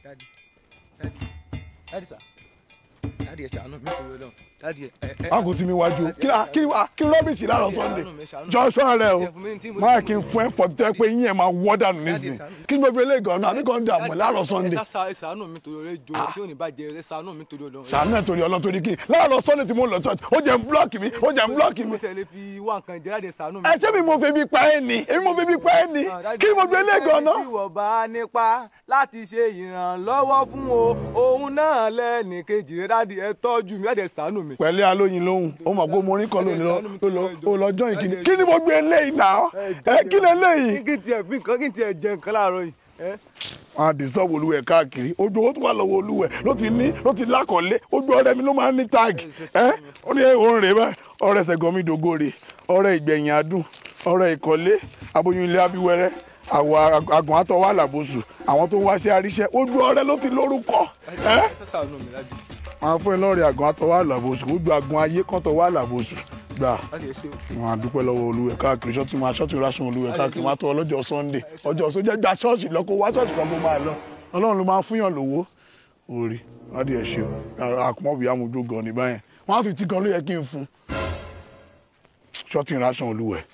dadi dadi dadi sa dadi ẹ ṣàánú mi kò lọ dadi ẹ ẹ. má kò sí mi wájú kí ni kí ni kí ni rọ́bìsì láàárọ̀ sunday jọ́sọ̀ rẹ o máa kí n fún ẹ fọ́ tẹ́ pé yín ẹ̀ máa wọ́ dànù nísìnyí kí ni gbogbo eléyìí gan-an àbí kan dààmú ẹ̀ láàárọ̀ sunday ẹ ṣá- ẹ ṣàánú mi torí ọlẹ́ jọ tí ò ní bàjẹ́ ẹ ṣàánú mi torí ọlọ́. sàánú ẹ̀ torí ọlọ́ torí kí ni láàárọ̀ sunday tí mo ń lọ church ó jẹ́ ń blọ́ọ̀kì mi ó jẹ́ ń blọ́ọ̀kì mi mo tẹ̀lé fi wá nǹkan jẹ́ láti ṣàánú mi. ẹ ṣé mi mo fi bí pa ẹ́ ni èmi mo fi bí pa ẹ́ ni kí ni mo gbé eléyìí gan-an tí wọ́n bá nípa láti ṣe ìrànlọ́wọ́ fún o òun náà lẹ́nì kejì rẹ̀ dáàdi ẹ tọ́jú mi láti ẹ ṣàánú mi. pẹ̀lẹ́ alóyin lóhùn ó mọ̀ pé mo rí kan lónìí lọ ó lọ jọ́ ìkíni kí ni mo gbé eléyìí náà ẹ kí ni eléyìí. kí n tiẹ̀ fi nǹkan kí n tiẹ̀ jẹ nǹkan láàárọ̀ yìí. ẹ. wọn á disturb olúwẹ̀ káàkiri ojú owó tó wà lọ́wọ́ olúwẹ̀ ló ti ní ló ti lákọ̀ọ́lé ojú ọ̀rẹ́ mi ló máa ń ní táàgì ẹ ó ní òun rèé báyìí ọ̀rẹ́ sẹ̀gọ́mí dògóre ọ̀rẹ́ ìgbẹ̀yìn adùn ọ̀rẹ́ ìkọ́lé aboyún ilé abíwẹ́rẹ́ àwọ̀ àgùn àtọwọ́ àlàbòsù àwọn tó wá sí àríṣẹ́ ojú ọ̀rẹ́ ló ti lórúkọ ẹ ẹ ṣàánú mi dáàdi. wọn á fún ẹ lọ́ọ̀rẹ́ àgùn àtọwọ́ àlàbòsù ojú àgùn ayé kan tọwọ́ àlàbòsù gbà dáàdi ẹ ṣe o. wọn á dúpẹ́ lọ́wọ́ olúwẹ̀ káàkiri ṣọ́ọ̀tì máa ṣọ́ọ̀tì rásùn olúwẹ̀ káàkiri wọn á tọ́ ọlọ́jọ́ sunday ọjọ́ sójà gba ṣọ́ọ̀ṣì lọ kó wá ṣọ́ọ̀ṣì kan kó máa lọ ọlọ́run ló máa ń fúnyàn lówó orí wádìí ẹ̀ ṣe o àkùmọ̀bí amúdó gan ni báyẹn wọn á fi tí kan ló yẹ kí n fún ṣọ́ọ̀tì rásùn olúwẹ̀